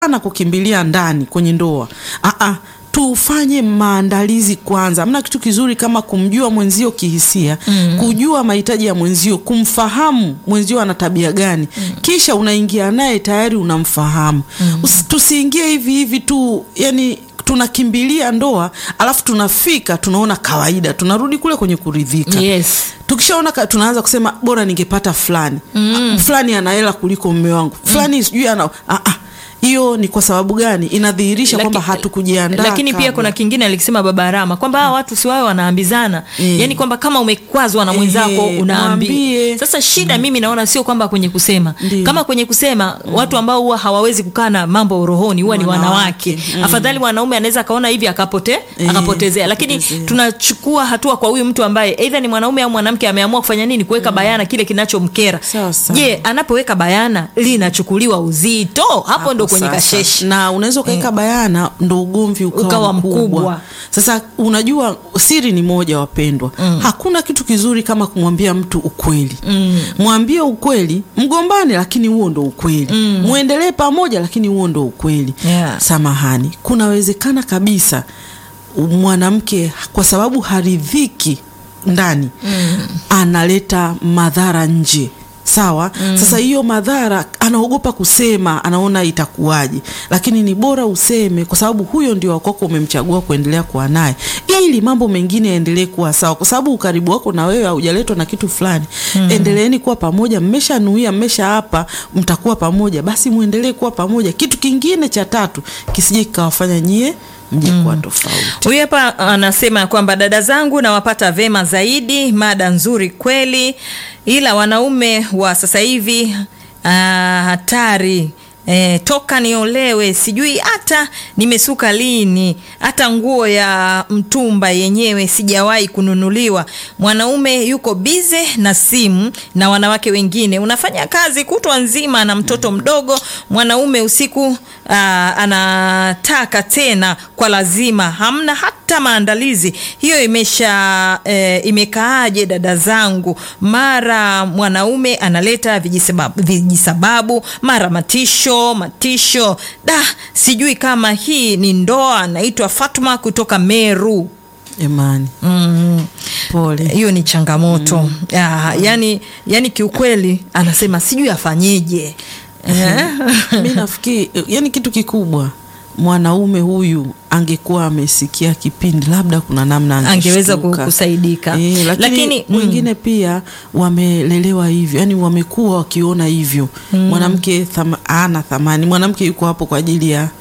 sana kukimbilia ndani kwenye ndoa. Aa, tufanye maandalizi kwanza. Hamna kitu kizuri kama kumjua mwenzio kihisia, mm. kujua mahitaji ya mwenzio, kumfahamu mwenzio ana tabia gani, mm. kisha unaingia naye tayari unamfahamu. mm. Tusiingie hivi hivi tu, yani tunakimbilia ndoa alafu tunafika tunaona kawaida, tunarudi kule kwenye kuridhika. Yes. Tukishaona tunaanza kusema bora ningepata fulani, mm. fulani ana hela kuliko mume wangu, fulani sijui ana ah, ah hiyo ni kwa sababu gani? Inadhihirisha Laki- kwamba hatukujiandaa. lakini pia kabla. kuna kingine alikisema baba Rama kwamba hawa watu si wawe wanaambizana Mm. yani kwamba kama umekwazwa na mwenzako Eh, unaambia mwambie. sasa shida mimi naona sio kwamba kwenye kusema Ndiyo. kama kwenye kusema watu ambao huwa hawawezi kukaa na mambo rohoni huwa ni Wanawake. wanawake Mm. afadhali mwanaume anaweza akaona hivi akapote Eh, akapotezea lakini akapotezea. tunachukua hatua kwa huyu mtu ambaye aidha ni mwanaume au mwanamke ameamua kufanya nini kuweka bayana kile kinachomkera Sawa sawa. je anapoweka bayana linachukuliwa uzito hapo ndo kwenye sasa. kasheshi na unaweza ukaweka bayana ndo ugomvi ukawa, Ukawa mkubwa. mkubwa. Sasa unajua siri ni moja, wapendwa, hakuna kitu kizuri kama kumwambia mtu ukweli. Mwambie ukweli, mgombane, lakini huo ndo ukweli. Muendelee pamoja, lakini huo ndo ukweli. Yeah. Samahani, kunawezekana kabisa mwanamke kwa sababu haridhiki ndani analeta madhara nje sawa sasa hiyo madhara anaogopa kusema anaona itakuwaje lakini ni bora useme kwa sababu huyo ndio wakwako umemchagua kuendelea kuwa naye ili mambo mengine yaendelee kuwa sawa kwa sababu ukaribu wako na wewe haujaletwa na kitu fulani endeleeni kuwa pamoja mmeshanuia mmesha hapa mtakuwa pamoja basi muendelee kuwa pamoja kitu kingine cha tatu kisije kikawafanya nyie mje kuwa tofauti Huyu hapa anasema kwamba dada zangu nawapata vema zaidi, mada nzuri kweli, ila wanaume wa sasa hivi ah, hatari. E, toka niolewe sijui hata nimesuka lini, hata nguo ya mtumba yenyewe sijawahi kununuliwa. Mwanaume yuko bize na simu na wanawake wengine, unafanya kazi kutwa nzima na mtoto mdogo. Mwanaume usiku aa, anataka tena kwa lazima, hamna hata maandalizi. Hiyo imesha e, imekaaje dada zangu? Mara mwanaume analeta vijisababu, vijisababu mara matisho matisho. Da, sijui kama hii ni ndoa. Naitwa Fatma kutoka Meru. Jamani, Mm. pole. Hiyo ni changamoto ya, yani, yani kiukweli anasema sijui afanyeje. Eh? mi nafikiri yani kitu kikubwa mwanaume huyu angekuwa amesikia kipindi labda kuna namna Angeweza ku- angeshtuka. kusaidika. Eh, lakini, Lakini, mm. wengine pia wamelelewa hivyo yani wamekuwa wakiona hivyo mwanamke thama, ana thamani mwanamke yuko hapo kwa ajili ya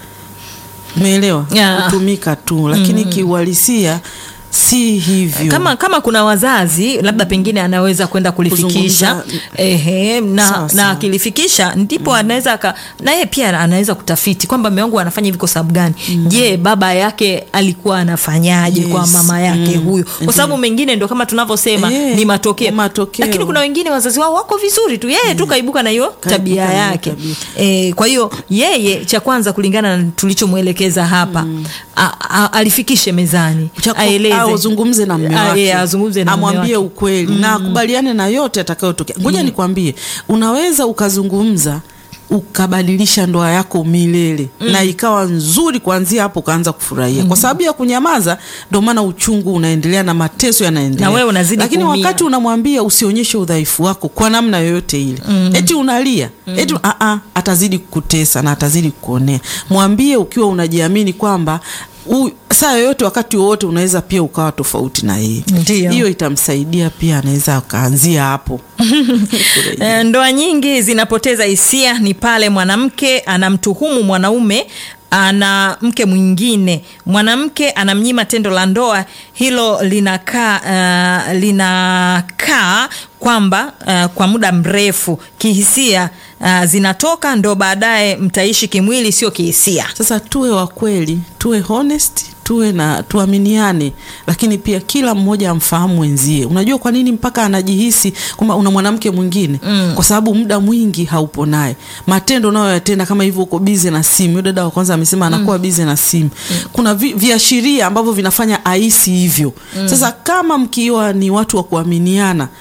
umeelewa Ya. kutumika tu lakini kiuhalisia si hivyo kama kama kuna wazazi labda pengine anaweza kwenda kulifikisha Kuzungumza. ehe, na, Sawa, na sawa. akilifikisha ndipo anaweza aka- na yeye pia anaweza kutafiti kwamba mume wangu anafanya hivi kwa sababu gani je baba yake alikuwa anafanyaje kwa Yes. mama yake Mm. huyu kwa sababu mengine ndo kama tunavyosema Eh, ni matokeo. matokeo. lakini kuna wengine wazazi wao wako vizuri tu yeye tu kaibuka na hiyo Kaibuka tabia na hiyo yake tabia. e, kwa hiyo yeye cha kwanza kulingana na tulichomwelekeza hapa a, a, alifikishe mezani Cha- aeleze au azungumze na mume Ah, wake yeah, azungumze na mume amwambie wake. ukweli na akubaliane na yote atakayotokea. Ngoja nikwambie, unaweza ukazungumza ukabadilisha ndoa yako milele na ikawa nzuri kuanzia hapo ukaanza kufurahia kwa sababu ya kunyamaza ndio maana uchungu unaendelea na mateso yanaendelea Na wewe unazidi lakini kuumia. wakati unamwambia usionyeshe udhaifu wako kwa namna yoyote ile eti unalia eti a a atazidi kukutesa na atazidi kukuonea mwambie ukiwa unajiamini kwamba u- saa yoyote wakati wowote unaweza pia ukawa tofauti na yeye Ndiyo. hiyo itamsaidia pia anaweza akaanzia hapo Eh, Ndoa nyingi zinapoteza hisia ni pale mwanamke anamtuhumu mwanaume ana mke mwingine, mwanamke anamnyima tendo la ndoa. Hilo linakaa uh, linakaa kwamba uh, kwa muda mrefu kihisia uh, zinatoka, ndo baadaye mtaishi kimwili, sio kihisia. Sasa tuwe wa kweli, tuwe honest, tuwe na tuaminiane, lakini pia kila mmoja amfahamu wenzie. Unajua kwa nini mpaka anajihisi kwamba una mwanamke mwingine? Kwa sababu muda mwingi haupo naye, matendo unayoyatenda kama hivyo, uko bize na simu. Yule dada wa kwanza amesema anakuwa bize na simu. Kuna vi, viashiria ambavyo vinafanya ahisi hivyo. Sasa kama mkiwa ni watu wa kuaminiana na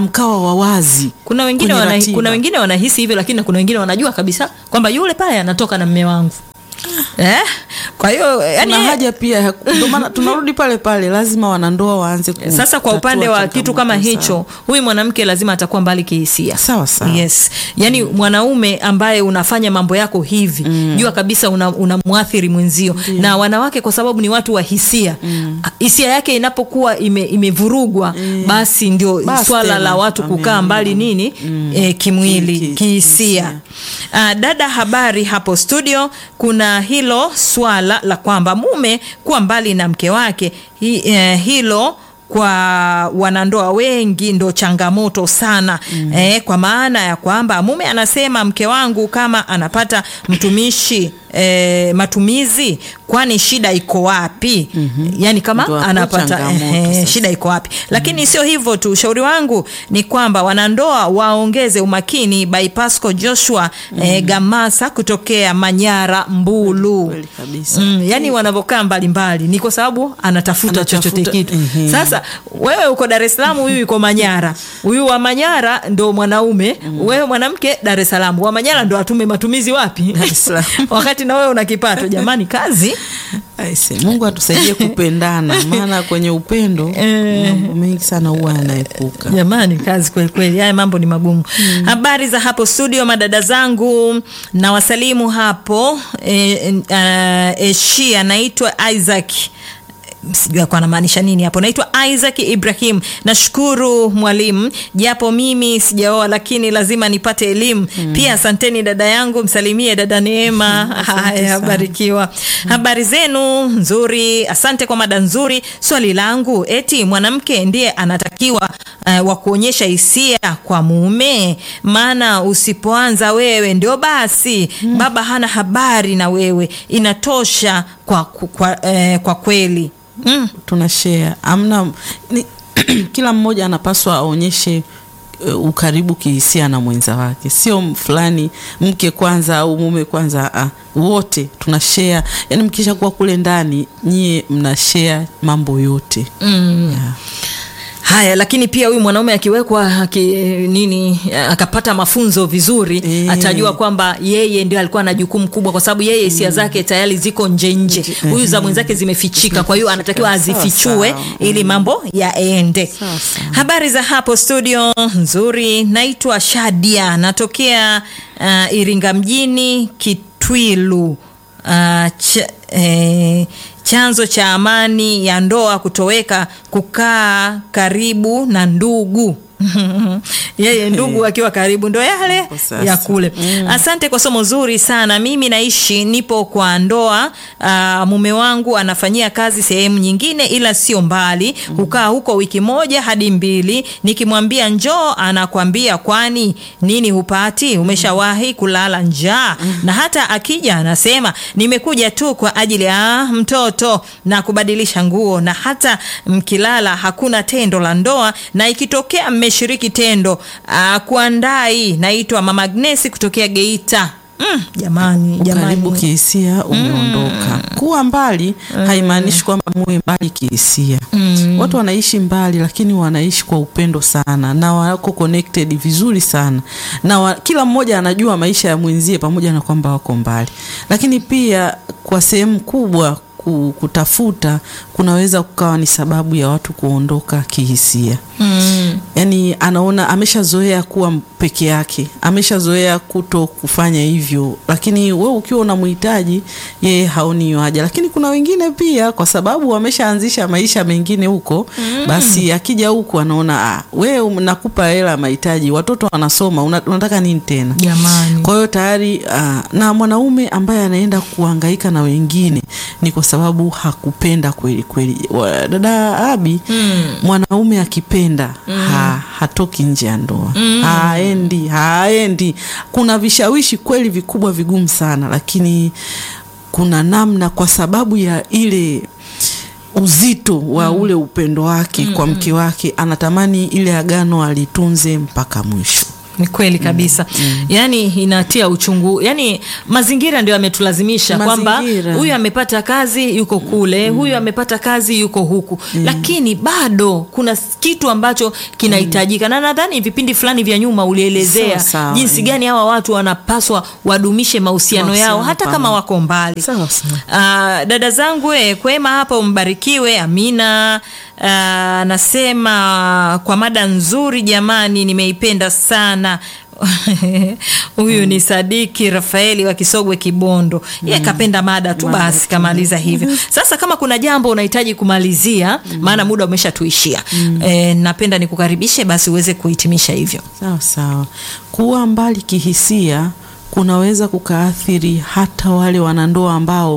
mkawa wa wazi kuna wengine kwenye wana, ratiba. kuna wengine wanahisi hivyo lakini na kuna wengine wanajua kabisa kwamba yule pale anatoka na mme wangu eh? kwa hiyo yani, kuna haja pia ya- ndio maana tunarudi pale pale lazima wanandoa waanze ku- sasa kwa upande wa kutatua kitu kama changamoto hicho huyu mwanamke lazima atakuwa mbali kihisia sawa sawa yes yaani mwanaume ambaye unafanya mambo yako hivi mm. jua kabisa unamwathiri una mwenzio na wanawake kwa sababu ni watu wa hisia mm. hisia yake inapokuwa ime, imevurugwa mm. basi ndio Basi swala tena, la watu kukaa amen. mbali nini mm. eh, kimwili Ki- ki- kihisia uh, dada habari hapo studio kuna hilo swala la kwamba mume kuwa mbali na mke wake hi, eh, hilo kwa wanandoa wengi ndo changamoto sana mm. eh, kwa maana ya kwamba mume anasema mke wangu kama anapata mtumishi eh, matumizi kwani shida iko wapi mm-hmm. yani kama Ndo hapo anapata changamoto eh, sasa. shida iko wapi lakini mm. sio hivyo tu ushauri wangu ni kwamba wanandoa waongeze umakini by pasco joshua mm. eh, gamasa kutokea manyara mbulu Kweli kabisa. mm, yani wanavyokaa mbalimbali ni kwa sababu anatafuta Anatafuta, chochote kitu ehe. sasa wewe uko dar es salaam huyu yuko manyara huyu wa manyara ndo mwanaume mm. wewe mwanamke dar es salaam wa manyara ndo atume matumizi wapi Dar es Salaam. wakati na wewe una kipato jamani kazi Aise, mungu atusaidie kupendana maana kwenye upendo mambo mengi sana huwa yanaepuka jamani kazi kweli kweli haya mambo ni magumu mm. habari za hapo studio madada zangu na wasalimu hapo e, e, e, shi anaitwa isaac sijui akuwa anamaanisha nini hapo naitwa isaac ibrahim nashukuru mwalimu japo mimi sijaoa lakini lazima nipate elimu mm. pia asanteni dada yangu msalimie dada neema haya sana. barikiwa habari zenu nzuri asante kwa mada nzuri swali langu eti mwanamke ndiye anatakiwa uh, wa kuonyesha hisia kwa mume maana usipoanza wewe ndio basi mm. baba hana habari na wewe inatosha kwa, kwa, eh, kwa kweli mm. tuna share amna ni, kila mmoja anapaswa aonyeshe uh, ukaribu kihisia na mwenza wake sio m- fulani mke kwanza au mume kwanza uh, wote tuna share yani mkisha kuwa kule ndani nyie mna share mambo yote Mm. yeah. haya lakini pia huyu mwanaume akiwekwa aki, nini akapata mafunzo vizuri Eh. atajua kwamba yeye ndio alikuwa na jukumu kubwa kwa sababu yeye hisia zake tayari ziko nje nje huyu za mwenzake zimefichika kwa hiyo anatakiwa Sawa, azifichue sawa. ili mambo yaende Sawa, sawa. habari za hapo studio nzuri naitwa shadia natokea uh, iringa mjini kitwilu uh, ch, eh, chanzo cha amani ya ndoa kutoweka kukaa karibu na ndugu yeye ndugu akiwa karibu ndo yale Hapo sasa. ya kule mm. asante kwa somo zuri sana mimi naishi nipo kwa ndoa uh, mume wangu anafanyia kazi sehemu nyingine ila sio mbali hukaa huko wiki moja hadi mbili nikimwambia njoo anakwambia kwani nini hupati umeshawahi kulala njaa na hata akija anasema nimekuja tu kwa ajili ya mtoto na kubadilisha nguo na hata mkilala hakuna tendo la ndoa na ikitokea mmeshiriki tendo uh, kuandai naitwa mama Agnesi kutokea Geita mm, jamani ukaribu jamani kihisia umeondoka kuwa mbali haimaanishi kwamba muwe mbali kihisia watu wanaishi mbali lakini wanaishi kwa upendo sana na wako connected vizuri sana na wa, kila mmoja anajua maisha ya mwenzie pamoja na kwamba wako mbali lakini pia kwa sehemu kubwa ku- kutafuta kunaweza kukawa ni sababu ya watu kuondoka kihisia mm. yani anaona ameshazoea kuwa peke yake ameshazoea kuto kufanya hivyo lakini we ukiwa unamhitaji yeye haoni hiyo haja lakini kuna wengine pia kwa sababu wameshaanzisha maisha mengine huko mm. basi akija huku anaona ah, we nakupa hela ya mahitaji watoto wanasoma una, unataka nini tena jamani kwa hiyo tayari uh, na mwanaume ambaye anaenda kuhangaika na wengine ni kwa sababu hakupenda kweli kweli. Wa- Dada Abi, Mm. mwanaume akipenda ha, hatoki nje ya ndoa haendi, haendi. Kuna vishawishi kweli vikubwa vigumu sana, lakini kuna namna, kwa sababu ya ile uzito wa ule upendo wake kwa mke wake, anatamani ile agano alitunze mpaka mwisho. ni kweli kabisa yaani inatia uchungu yaani mazingira ndio yametulazimisha kwamba Mazingira. huyu amepata kazi yuko kule huyu amepata kazi yuko huku lakini bado kuna kitu ambacho kinahitajika na nadhani vipindi fulani vya nyuma ulielezea Sawa, sawa, jinsi mm. gani hawa watu wanapaswa wadumishe mahusiano yao Mahusiano hata kama pamoja. wako mbali Sawa, sawa. Ah, dada zangu eh, kwema hapa umbarikiwe amina Ah, anasema kwa mada nzuri jamani nimeipenda sana huyu ni sadiki rafaeli wa kisogwe kibondo ye kapenda mada tu basi kamaliza hivyo sasa kama kuna jambo unahitaji kumalizia maana muda umeshatuishia eh, napenda nikukaribishe basi uweze kuhitimisha hivyo Sawa sawa. Kuwa mbali kihisia kunaweza kukaathiri hata wale wanandoa ambao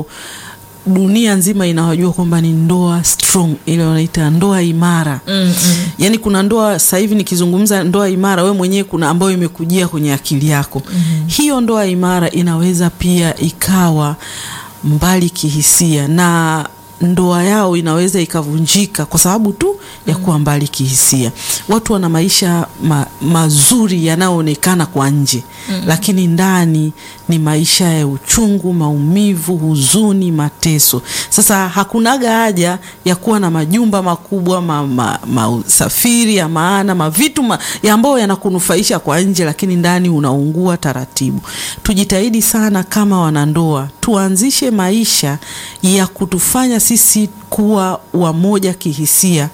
dunia nzima inawajua kwamba ni ndoa strong, ile wanaita ndoa imara. mm, mm. Yaani kuna ndoa sasa hivi nikizungumza ndoa imara, we mwenyewe kuna ambayo imekujia kwenye akili yako. Hiyo ndoa imara inaweza pia ikawa mbali kihisia na ndoa yao inaweza ikavunjika kwa sababu tu ya kuwa mbali kihisia. Watu wana maisha ma, mazuri yanayoonekana kwa nje lakini ndani ni maisha ya uchungu, maumivu, huzuni, mateso. Sasa hakunaga haja ya kuwa na majumba makubwa, ma, ma, mausafiri ya maana, mavitu ma, ya ambayo yanakunufaisha kwa nje, lakini ndani unaungua taratibu. Tujitahidi sana kama wanandoa, tuanzishe maisha ya kutufanya sisi kuwa wamoja kihisia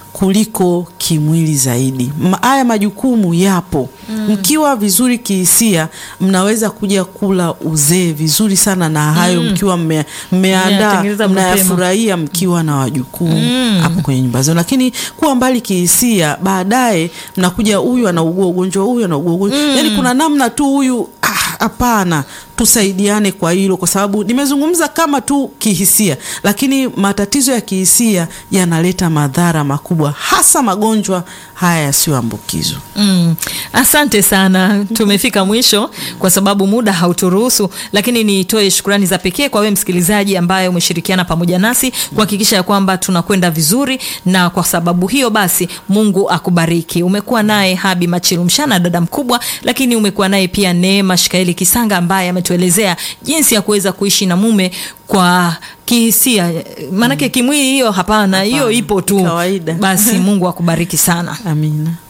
kuliko kimwili zaidi. Ma- Haya majukumu yapo. Mkiwa vizuri kihisia, mnaweza kuja kula uzee vizuri sana na hayo mkiwa mme- mmeandaa Mmeyatengeneza mapema. mnayafurahia mkiwa na wajukumu hapo kwenye nyumba zenu, lakini kuwa mbali kihisia, baadaye mnakuja huyu anaugua ugonjwa, huyu anaugua ugonjwa, yani kuna namna tu huyu ah, hapana tusaidiane kwa hilo, kwa sababu nimezungumza kama tu kihisia, lakini matatizo ya kihisia yanaleta madhara makubwa, hasa magonjwa haya yasiyoambukizwa. Mm. Asante sana, tumefika mwisho kwa sababu muda hauturuhusu, lakini nitoe shukrani za pekee kwa wewe msikilizaji ambaye umeshirikiana pamoja nasi kuhakikisha ya kwamba tunakwenda vizuri, na kwa sababu hiyo basi Mungu akubariki. Umekuwa naye Habi Machilu Mshana, dada mkubwa, lakini umekuwa naye pia Neema Shikaeli Kisanga ambaye ametuelezea jinsi ya kuweza kuishi na mume kwa kihisia, maanake kimwili hiyo hapana, hiyo Hapana, ipo tu. kawaida. Basi Mungu akubariki sana. Amina.